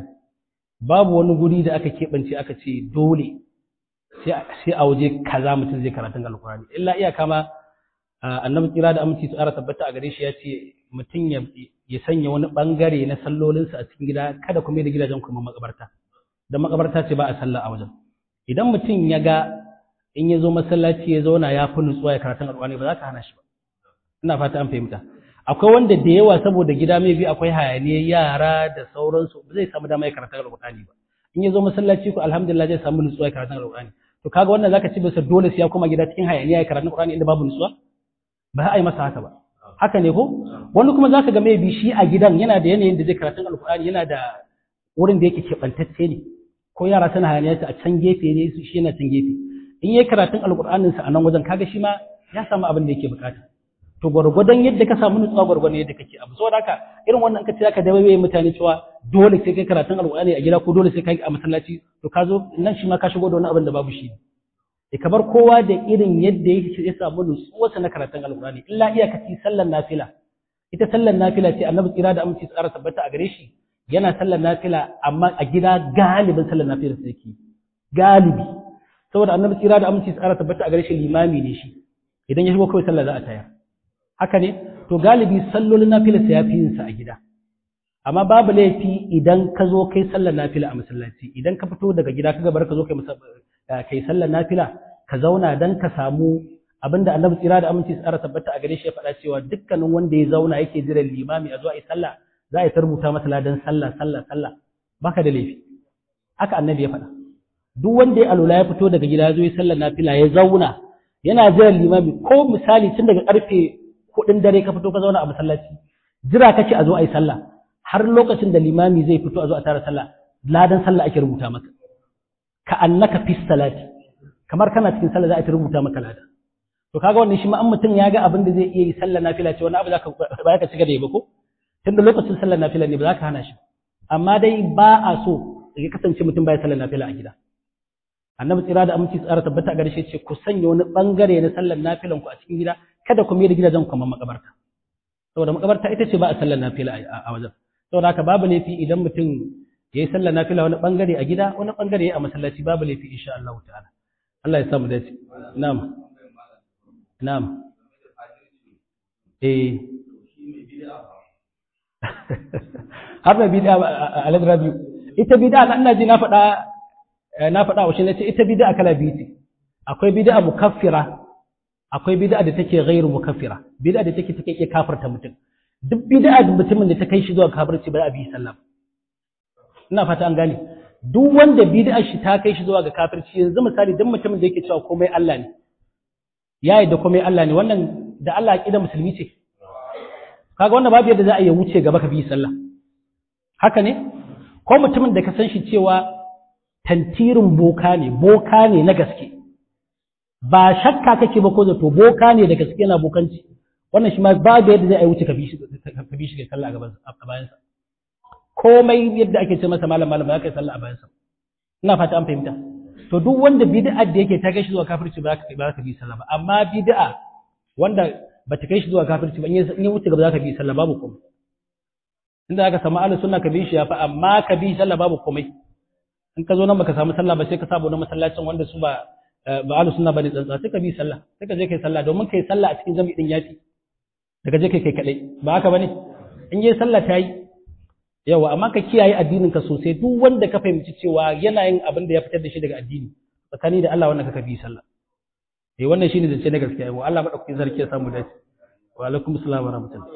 babu wani guri da aka keɓance aka ce dole sai a- sai a waje kaza mutum zai karatun alqur'ani illa iyaka ma ah, annabi kira da aminci su ara tabbata a gare shi ya ce mutum ya ya sanya wani bangare na sallolinsa a cikin gida kada kuma da gidajen kuma makabarta dan makabarta ce ba a sallah a wajen idan mutum ya ga in ya zo masallaci ya zauna ya fi nutsuwa ya karatun alqur'ani ba za ka hana shi ba ina fata an fahimta akwai wanda da yawa saboda gida mai bi akwai hayaniyar yara da sauransu ba zai samu dama ya karanta alqur'ani ba in ya zo masallaci ko alhamdulillah zai samu nutsuwa ya karanta alqur'ani to kaga wannan zaka ci bisa dole sai ya koma gida cikin hayaniya ya karanta alqur'ani inda babu nutsuwa ba za a yi masa haka ba haka ne ko wani kuma zaka ga mai bi shi a gidan yana da yanayin da zai karanta alqur'ani yana da wurin da yake keɓantacce ne ko yara suna hayaniya a can gefe ne su shi yana can gefe in yayi karatun alqur'anin sa a nan wajen kaga shi ma ya samu abin da yake bukata to gwargwadon yadda ka samu nutsuwa gwargwadon yadda kake abu saboda haka irin wannan kace zaka dawo mutane cewa dole sai kai karatun alqur'ani a gida ko dole sai kai a masallaci to ka zo nan shi ma ka shigo da wani abin da babu shi e kamar kowa da irin yadda yake ya samu nutsuwa sa na karatun alqur'ani illa iyakaci sallar nafila ita sallar nafila ce annabi tsira da aminci tsara tabbata a gare shi yana sallar nafila amma a gida galibin sallar nafila sai yake galibi saboda annabi tsira da aminci tsara tabbata a gare shi limami ne shi idan ya shigo kawai sallah za a tayar haka ne to galibi sallolin nafila sai yafi yin sa a gida amma babu laifi idan ka zo kai sallar nafila a masallaci idan ka fito daga gida kaga bar ka zo kai masa kai sallar nafila ka zauna dan ka samu abinda annabi tsira da aminci tsara tabbata a gare shi ya faɗa cewa dukkanin wanda ya zauna yake jiran limami a zo a yi sallah za a yi rubuta masa ladan sallah sallah sallah baka da laifi haka annabi ya faɗa duk wanda ya alula ya fito daga gida ya zo ya sallar nafila ya zauna yana jiran limami ko misali tun daga karfe hudun dare ka fito ka zauna a masallaci jira kake a zo a yi sallah har lokacin da limami zai fito a zo a tara sallah ladan sallah ake rubuta maka ka annaka fi salati kamar kana cikin sallah za a rubuta maka lada to kaga wannan shi ma an mutum ya ga abin da zai iya yi sallar nafila ce wani abu zaka ba ka ci gaba da yi ba ko tunda lokacin sallar nafila ne ba za ka hana shi amma dai ba a so ya kasance mutum baya sallar nafila a gida annabi tsira da aminci tsara tabbata a garshe ce ku sanya wani bangare na sallar nafilan ku a cikin gida kada ku mai da gidajen ku kamar makabarta saboda makabarta ita ce ba a sallar nafila a wajen saboda haka babu laifi idan mutum ya yi sallar nafila wani bangare a gida wani bangare a masallaci babu laifi insha Allah ta'ala Allah ya samu dace na'am na'am eh har da bid'a a rabi ita bid'a ina ji na faɗa na faɗa wa shi nace ita bid'a kala biyu ce akwai bid'a mukaffira akwai bid'a da take ghairu mukaffira bid'a da take take iya kafirta mutum duk bid'a da mutumin da ta kai shi zuwa kafirci ba a bi sallah ina fata an gane duk wanda bid'a shi ta kai shi zuwa ga kafirci yanzu misali duk mutumin da yake cewa komai Allah ne ya da komai Allah ne wannan da Allah aqida musulmi ce kaga wannan babu yadda za a yi wuce gaba ka bi sallah haka ne ko mutumin da ka san shi cewa tantirin boka ne boka ne na gaske ba shakka kake ba ko zato boka ne da gaske na bokanci wannan shi ma babu yadda za a yi wuce ka bi shi ka bi shi ga sallah a gaban a bayan sa komai yadda ake ce masa malam malam ba ka yi sallah a bayan sa ina fata an fahimta to duk wanda bid'a da yake ta kai shi zuwa kafirci ba ka ba ka bi sallah ba amma bid'a wanda ba ta kai shi zuwa kafirci ba in ya wuce gaba za ka bi sallah babu komai inda aka samu ahlus sunna ka bi shi yafi amma ka bi sallah babu komai in ka zo nan baka samu sallah ba sai ka sabo na masallacin wanda su ba ba ahlus sunna bane tsantsa sai ka bi sallah sai ka je kai sallah domin kai sallah a cikin jami'i din yafi daga je kai kai kadai ba haka bane in yi sallah ta yi yawa amma ka kiyaye addinin ka sosai duk wanda ka fahimci cewa yana yin abin da ya fitar da shi daga addini tsakani da Allah wannan ka bi sallah eh wannan shine zance na gaskiya wa Allah madaukakin sarki ya samu dace wa alaikum assalam wa rahmatullah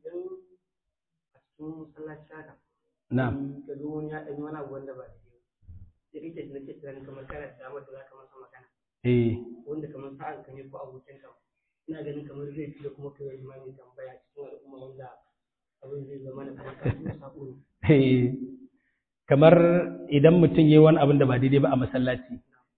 na'am ka zo wani ya ɗanyi wani abu wanda ba da sai kake da nake tunanin kamar kana da damar da za ka masa magana eh wanda kamar sa'an ka ne ko abokin ka ina ganin kamar zai fi da kuma kai wani mai tambaya cikin al'umma wanda abin zai zama na kamar ka kuma sako ne Eh, kamar idan mutum yi wani abin da ba daidai ba a masallaci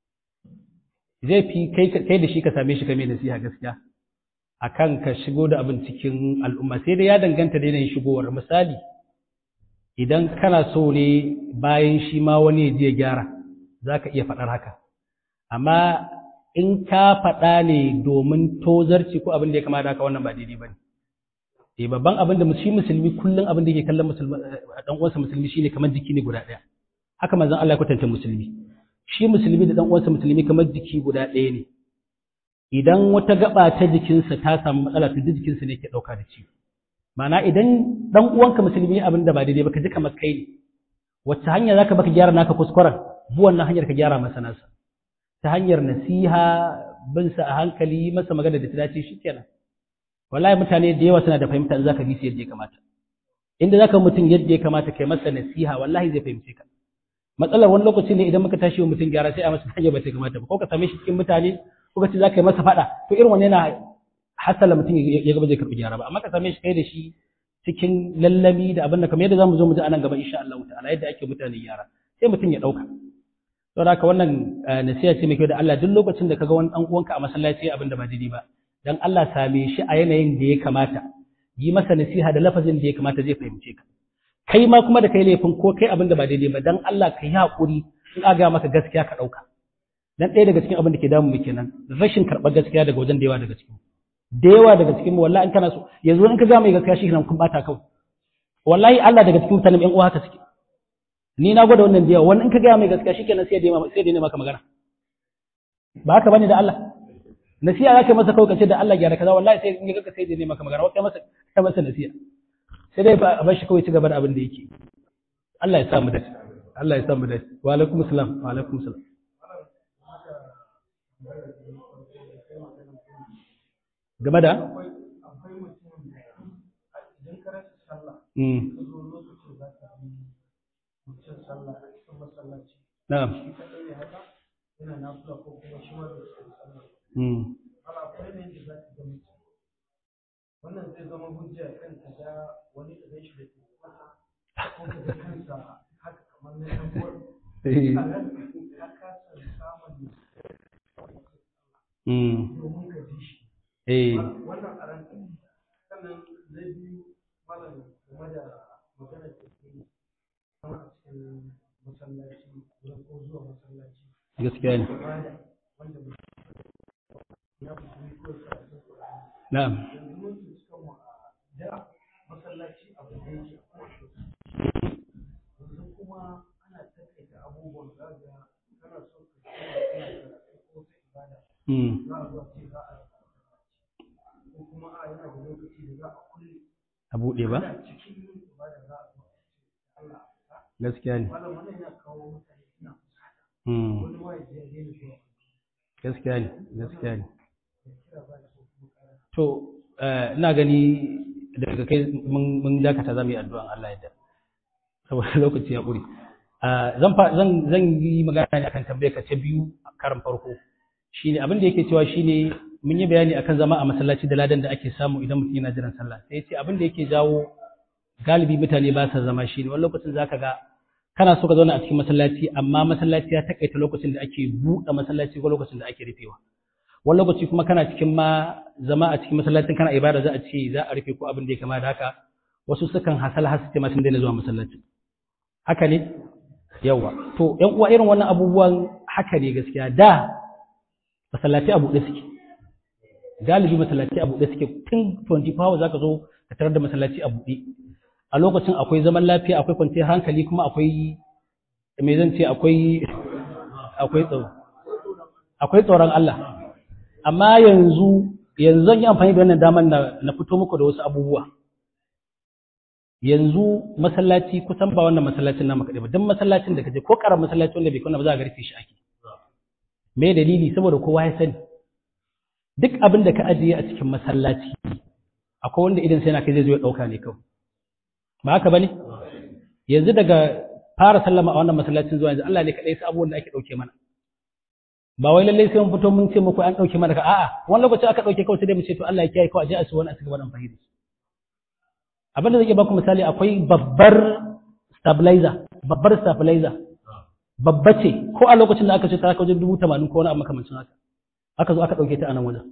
zai fi kai kai da shi ka same shi kame nasiha gaskiya akan ka shigo da abin cikin al'umma sai dai ya danganta da yanayin shigowar misali idan kana so ne bayan shi ma wani ya je ya gyara za ka iya faɗar haka amma in ka faɗa ne domin tozarci ko abin da ya kama da haka wannan ba daidai ba ne eh babban abin da shi musulmi kullum abin da yake kallon musulmi dan uwansa musulmi shine kamar jiki ne guda ɗaya haka manzon Allah ya kwatanta musulmi shi musulmi da dan uwansa musulmi kamar jiki guda ɗaya ne idan wata gaba ta jikinsa ta samu matsala to duk jikinsa ne ke ɗauka da ciwo ma'ana idan dan uwanka musulmi abin da ba daidai ba ka ji kamar kai ne wacce hanya zaka baka gyara naka kuskuren bu wannan hanyar ka gyara masa nasa ta hanyar nasiha bin sa a hankali masa magana da ta dace shikenan wallahi mutane da yawa suna da fahimta in zaka bi su yadda ya kamata inda zaka mutum yadda ya kamata kai masa nasiha wallahi zai fahimce ka matsalar wani lokaci ne idan muka tashi wa mutum gyara sai a masa hanya ba ta kamata ba ko ka same shi cikin mutane ko ka ce zaka yi masa faɗa to irin wannan yana hasala mutum ya gaba zai karɓi gyara ba amma ka same shi kai da shi cikin lallami da abin da kamar yadda zamu zo mu ji anan gaba insha Allah ta'ala yadda ake mutane gyara sai mutum ya dauka saboda haka wannan nasiha ce mai kyau da Allah duk lokacin da kaga wani dan uwanka a masallaci abin da ba daidai ba dan Allah same shi a yanayin da ya kamata yi masa nasiha da lafazin da ya kamata zai fahimce ka kai ma kuma da kai laifin ko kai abin da ba daidai ba dan Allah ka yi hakuri in aga maka gaskiya ka dauka dan ɗaya daga cikin abin da ke damu mu kenan rashin karɓar gaskiya daga wajen da yawa daga cikin da yawa daga cikin mu wallahi in kana so yanzu in ka ga mai gaskiya shi kenan kun bata kawai wallahi Allah daga cikin mutanen ƴan uwa haka suke ni na gwada wannan da yawa wani in ka ga mai gaskiya shi kenan sai da sai da maka magana ba haka bane da Allah nasiha zaka masa kawai kace da Allah gyara kaza wallahi sai in ga ka sai da maka magana wai kai masa kai masa nasiha sai dai a bar shi kawai ci gaba da abin da yake Allah ya sa mu dace Allah ya sa mu dace wa alaikum assalam wa alaikum assalam game da akwai mutum da idan ka rasa sallah mm ka zo lokacin za ka yi mutum sallah a cikin masallaci na'am shi kaɗai ne haka yana nafula ko kuma shi ma bai san sallah mm ana akwai ne da za ka ga mutum wannan zai zama hujja kan ta ga wani da zai shi da ke mata ko ka ga kansa haka kamar na ɗan uwar eh a nan ya kasa samun mm domin ka ji shi eh wannan a ranka sannan na biyu malam game da magana da ke yi kama a cikin masallaci wurin ko zuwa masallaci gaskiya ne ibada wanda mutum ya fi ko sa a cikin Qur'ani na'am yanzu mun tsinci kanmu a da masallaci abu da yake a kowace lokaci yanzu kuma ana taƙaita abubuwan zaga kana so ka koma kana karatu ko ta ibada mm za a zuwa ce za a ko kuma a yana da lokaci da za a kulle a buɗe ba ana cikin yin ibada za a zuwa ce Allah a gaskiya ne malam wannan yana kawo mutane suna fusata mm wani ma ya je ya daina zuwa gaskiya ne gaskiya ne ya kira ba da so kuma kara to eh, ina gani daga kai mun mun dakata zamu yi addu'an Allah yadda saboda lokaci ya ƙure Ah, zan fa- zan zan yi magana ne akan tambayar ka ta biyu a karan farko shine abin da yake cewa shine mun yi bayani akan zama a masallaci da ladan da ake samu idan mutum yana jiran sallah sai ya ce abin da yake jawo galibi mutane ba sa zama shine wani lokacin zaka ga kana so ka zauna a cikin masallaci amma masallaci ya takaita lokacin da ake buɗe masallaci ko lokacin da ake rufewa wani lokaci kuma kana cikin ma zama a cikin masallacin kana ibada za a ce za a rufe ko abin da ya kama da haka wasu sukan hasal har su ce ma sun daina zuwa masallaci haka ne yawa to ƴan uwa irin wannan abubuwan haka ne gaskiya da masallaci a buɗe suke galibi masallaci a buɗe suke tun 24 hours zaka zo ka tarar da masallaci a buɗe a lokacin akwai zaman lafiya akwai kwanciyar hankali kuma akwai me zan ce akwai akwai tsaro akwai tsoron Allah amma yanzu yanzu zan yi amfani da wannan damar na, na fito muku da wasu abubuwa yanzu masallaci kusan ba wannan masallacin namu kaɗai ba duk masallacin da kaje ko ƙaramin masallaci wanda bai kuna ba za a garfe shi ake me dalili saboda kowa ya sani duk abin da ka ajiye a cikin masallaci akwai wanda idan sai na kai zai zo ya ɗauka ne kawai ba haka bane yanzu daga fara sallama a wannan masallacin zuwa yanzu Allah ne kaɗai sa abubuwan da ake ɗauke mana ba wai lallai sai mun fito mun ce muku an ɗauke mana ka a'a wani lokaci aka ɗauke kawai sai dai mu ce to Allah ya kiyaye kawai a je a su wani a cigaba da amfani da su abin da zai iya baku misali akwai babbar stabilizer babbar stabilizer babba ce ko a lokacin da aka ce ta wajen dubu tamanin ko wani abu makamancin haka aka zo aka ɗauke ta a nan wajen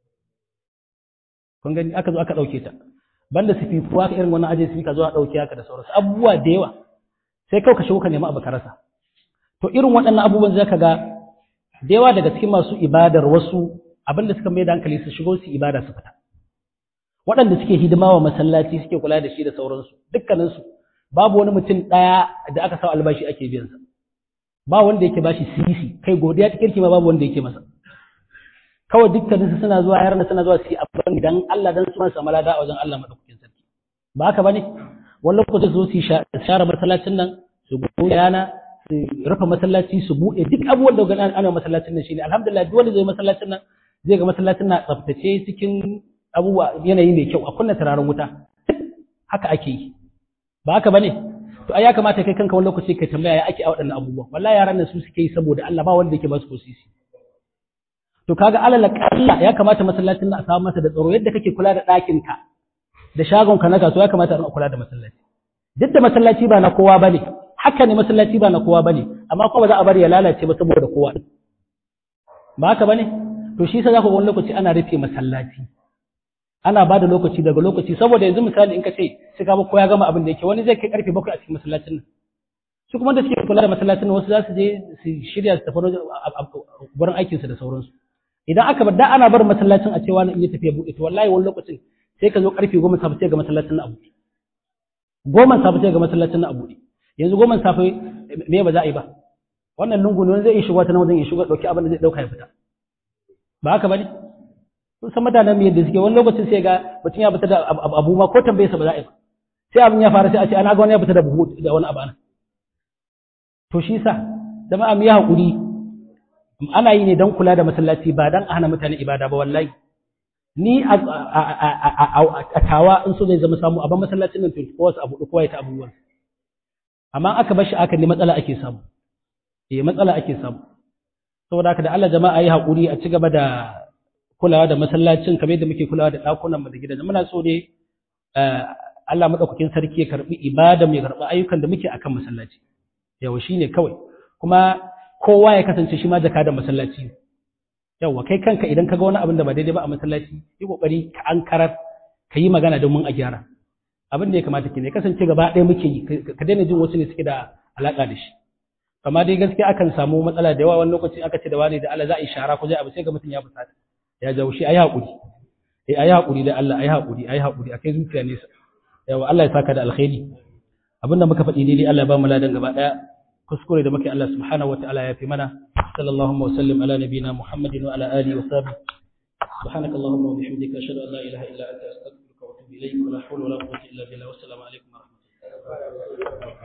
kun gani aka zo aka ɗauke ta banda sififu aka irin wannan ajiye sifika zo a ɗauke haka da sauransu abubuwa da yawa sai kawai ka shigo ka nemi abu ka rasa to irin waɗannan abubuwan zaka ga da yawa daga cikin masu ibadar wasu abinda suka mai da hankali su shigo su ibada su fita waɗanda suke hidima wa masallaci suke kula da shi da sauransu dukkaninsu babu wani mutum ɗaya da aka sa albashi ake biyansa ba wanda yake bashi sisi kai godiya ta kirki ma babu wanda yake masa kawai dukkaninsu suna zuwa yaran suna zuwa su yi abin dan Allah dan su samu lada a wajen Allah madaukakin sarki ba haka bane wani lokaci su zo su share masallacin nan su goyi yana su rufe masallaci su buɗe duk abubuwan da gani ana masallacin nan shine alhamdulillah duk wanda zai masallacin nan zai ga masallacin na tsaftace cikin abubuwa yanayi mai kyau a kunna turaren wuta haka ake yi ba haka bane to ai ya kamata kai kanka wani lokaci kai tambaya ya ake a waɗannan abubuwa wallahi yaran nan su suke yi saboda Allah ba wanda yake ba su kosisi to kaga alal kalla ya kamata masallacin nan a samu masa da tsaro yadda kake kula da ɗakin ka da shagon ka na kasuwa ya kamata a kula da masallaci duk da masallaci ba na kowa bane haka ne masallaci ba na kowa bane amma kuma ba za a bari ya lalace ba saboda kowa ba haka bane to shi yasa za ku ga wani lokaci ana rufe masallaci ana ba da lokaci daga lokaci saboda yanzu misali in ka ce sai ka ko ya gama abin da yake wani zai kai karfe bakwai a cikin masallacin nan su kuma da suke kula da masallacin nan wasu za su je su shirya su tafi wurin aikinsu da sauransu idan aka bar da ana bar masallacin a cewa na iya tafiya buɗe to wallahi wani lokacin sai ka zo karfe goma safe sai ga masallacin na a buɗe goma safe sai ga masallacin na a buɗe yanzu goma safe me ba za a yi ba wannan lungu ne wani zai iya shigo ta nan wajen ya shigo dauki abin da zai dauka ya fita ba haka bane kun san mutanen mu yadda suke wani lokacin sai ga mutum ya fita da abu ma ko tambaye sa ba za a yi ba sai abin ya fara sai a ce ana ga wani ya fita da buhu da wani abu ana to shi sa jama'a mu yi hakuri ana yi ne don kula da masallaci ba don a hana mutane ibada ba wallahi ni a tawa in so zai zama samu abin masallacin nan 24 hours abu kowa ya ta abubuwan amma aka bar shi aka ne matsala ake samu eh matsala ake samu saboda haka da Allah jama'a yi hakuri a ci gaba da kulawa da masallacin kamar yadda muke kulawa da ɗakunan mu da gidajen muna so ne Allah madaukakin sarki ya karbi ibada mu ya karbi ayyukan da muke akan masallaci yawa shine kawai kuma kowa ya kasance shi ma jaka da masallaci yawa kai kanka idan ka ga wani abin da ba daidai ba a masallaci yi kokari ka ankarar ka yi magana domin a gyara abin da ya kamata ki ne kasance gaba ɗaya muke yi ka daina jin wasu ne suke da alaka da shi amma dai gaskiya akan samu matsala da yawa wani lokaci aka ce da wani da Allah za a yi shara ko zai abu sai ga mutum ya fusata ya jawo shi ayi hakuri eh ayi hakuri da Allah ayi hakuri ayi hakuri akai zuciya nesa yawa Allah ya saka da alkhairi abinda muka faɗi daidai Allah ya ba mu ladan gaba ɗaya kuskure da muke Allah subhanahu wataala ya fi mana sallallahu wa sallim ala nabina muhammadin wa ala alihi wa sahbihi سبحانك اللهم وبحمدك أشهد أن لا إله إلا أنت أستغفرك وأتوب إليك ولا حول ولا قوة إلا بالله والسلام عليكم ورحمة الله